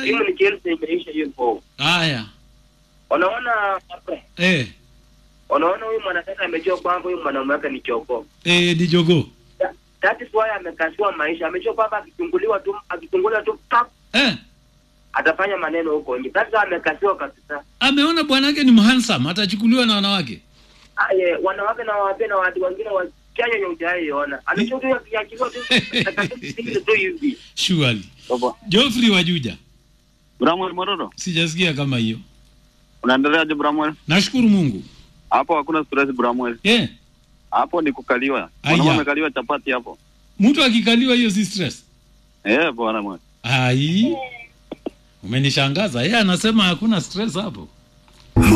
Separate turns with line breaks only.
Ai.
Simu ni Chelsea imeisha hiyo po.
Haya.
Unaona
Eh,
unaona huyu mwanadada amejua kwamba huyu mwanaume wake ni choko.
eh ni jogoo.
That- That is why amekasiwa maisha. Amejua kwamba akichunguliwa tu akichunguliwa tu pap
Eh,
atafanya maneno huko nje. That's why amekasiwa kabisa.
ameona bwanake ni mhandsome atachukuliwa na wanawake.
Aye, wanawake na wapenda na watu wengine wachanya yenye hujaiona. Amejua tu akiachiliwa tu takatifu tu hivi.
Surely.
Baba.
Geoffrey Wajuja.
Bramwell Mororo.
Sijasikia kama hiyo.
Unaendeleaje Bramwell?
Nashukuru Mungu.
Hapo hakuna stress Bramwell.
Eh,
Hapo ni kukaliwa.
Aya.
Mwanaume amekaliwa chapati hapo.
mtu akikaliwa hiyo si stress.
Eh, bwana mwana.
Ai. Umenishangaza. Yeye anasema hakuna stress hapo.